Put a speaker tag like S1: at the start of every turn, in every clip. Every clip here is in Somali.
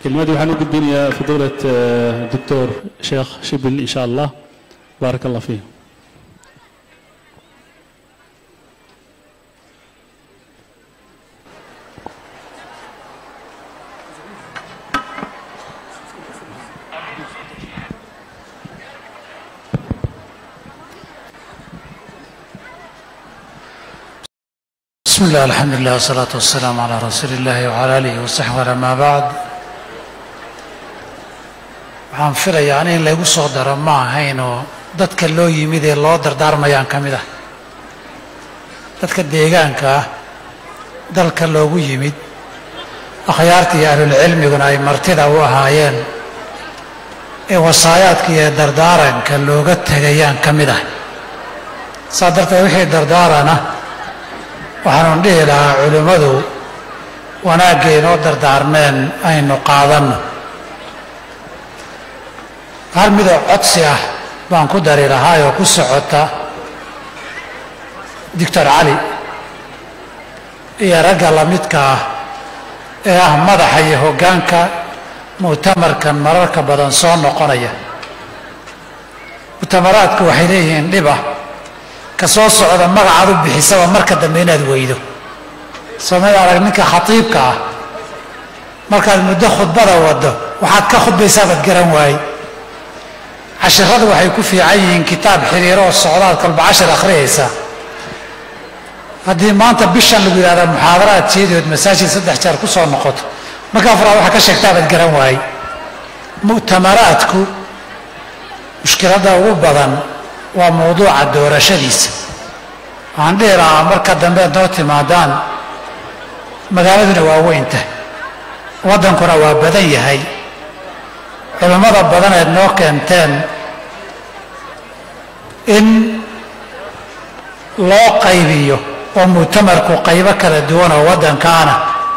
S1: kelmadii waxaan u gudbinayaa fadowlat doctor sheekh shibil in sha allah baarak allah fiih
S2: بسم الله الحمد لله والصلاة والسلام على رسول الله وعلى آله وصحبه أما بعد waxaan filayaa ani in laygu soo daro ma ahayn oo dadka loo yimid ee loo dardaarmayaan ka mid ah dadka deegaanka ah dalka loogu yimid akhyaarta iyo ahlulcilmiguna ay martida u ahaayeen ee wasaayaadka iyo dardaaranka looga tegayaan ka mid ah saa darteed wixii dardaarana waxaanun dhihi lahaa culimmadu wanaaggay inoo dardaarmeen aynu qaadanno hal midoo codsi ah baan ku dari lahaay oo ku socota doctor cali iyo ragga lamidka ah ee ah madaxa iyo hoggaanka mu'tamarkan mararka badan soo noqonaya mu'tamaraadku waxay leeyihiin dhiba ka soo socda magacaad u bixisaba marka dambe inaad weydo soomad arag ninka khatiibka ah markaad muddo khudbada waddo waxaad ka khudbaysaabaad garan waaye cashiradu waxay ku fiican yihiin kitaab xiriiro oo socdaad kolba cashir akhriyaysa haddii maanta bishan lagu yidhahda muxaadaraad jeedood masaajid saddex jeer ku soo noqoto marka afraad waxaa ka sheegtaabaad garan waaye mu'tamaraadku mushkiladda ugu badan waa mawduuca doorashadiisa waxaan dhihi lahaa marka dambe noo timaadaan magaaladuna waa weynta waddankuna waa badan yahay culimmada badaneed noo keenteen in loo qaybiyo oo mu'tamarku qaybo kala duwan oo waddankaana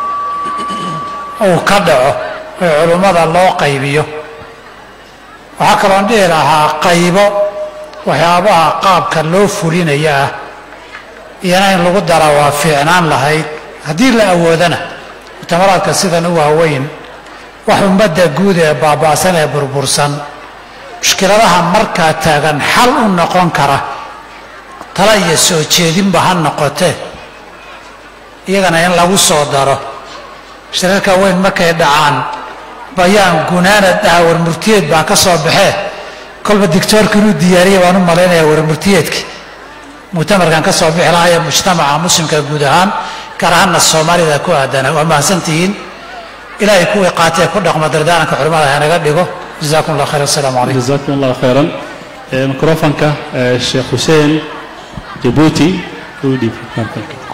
S2: uu ka dhaco oo culimmada loo qaybiyo waxaa kaloon dhihi lahaa qaybo waxyaabaha qaabka loo fulinaya ah iyana in lagu dara waa fiicnaan lahayd haddii la awoodana mu'tamaraadka sidan u waaweyn wax ummadda guud ee baaba'san ee burbursan mushkiladaha markaa taagan xal u noqon kara tala iyo soo jeedinba ha noqotee iyagana in lagu soo daro shirarka weyn markay dhacaan bayaan gunaanad ah warmurtiyeed baa ka soo baxee kolba dictoorka inuu diyaariyay baan u malaynayaa warmurtiyeedki mu'tamarkan ka soo bixi lahaa ee mujtamaca muslimka guud ahaan gaar ahaanna soomaalida ku aadana waa mahadsantihiin ilaahay kuwii qaatee ku dhaqma dardaaranka culimmada hanaga dhigo jazakum allah khayr assalaamu calaykum
S1: jazakum allah khayran mikrofonka sheekh xuseen jabuuti u dhiib